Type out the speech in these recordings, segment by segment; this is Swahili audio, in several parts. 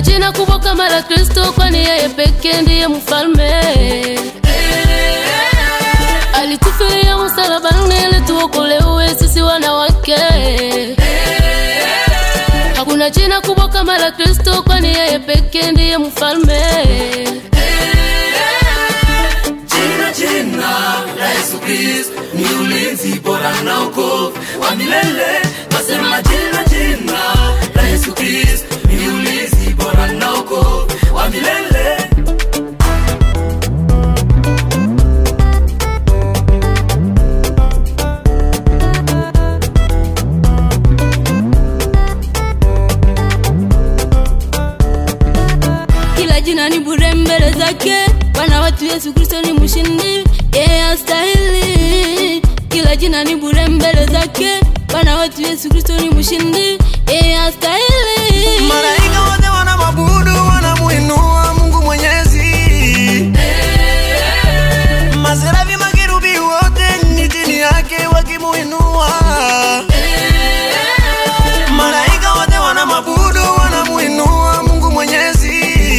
jina kubwa kama la Kristo, kwani yeye pekee ndiye mfalme. Alitufilia msalabani ili tuokolewe sisi wanawake. Hakuna jina kubwa kama la Kristo, kwani yeye pekee ndiye mfalme. Jina jina la Yesu Kristo ni ulinzi bora na wokovu wa milele. Twasema jina jina la Yesu Kristo ni ulinzi bora na wokovu wa milele. Kila jina ni bure mbele zake, Bwana wetu Yesu Kristo ni mshindi, yeye astahili. Kila jina ni bure mbele zake, Bwana wetu Yesu Kristo ni mshindi, yeye astahili. Malaika wote wanamwabudu, wanamuinua Mungu Mwenyezi. Maserafi, makerubi wote ni chini yake wakimuinua. Malaika wote wanamwabudu, wanamuinua Mungu Mwenyezi.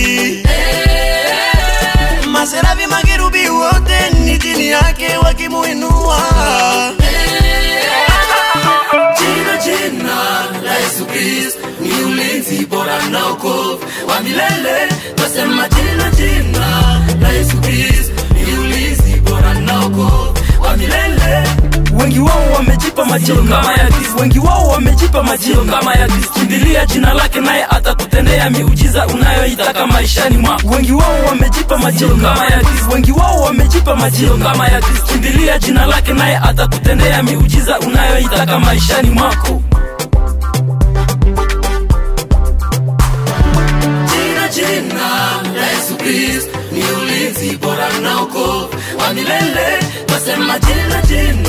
Maserafi, makerubi wote ni chini yake wakimuinua. Jina jina la Yesu Kristo ni ulinzi bora na wokovu wa milele. Twasema jina jina la Yesu Kristo ni ulinzi bora na wokovu wa milele. wengi wao wamejipa majina kama ya Kristo, wengi wao wamejipa majina kama ya Kristo. Kimbilia jina lake, naye atakutendea miujiza unayoitaka maishani mwako. Wengi wao wamejipa majina kama ya Kristo, wengi wao wamejipa majina kama ya Kristo. Kimbilia jina lake, naye atakutendea miujiza unayoitaka maishani mwako. Jina jina la Yesu Kristo ni ulinzi bora na wokovu wa milele. Twasema jina jina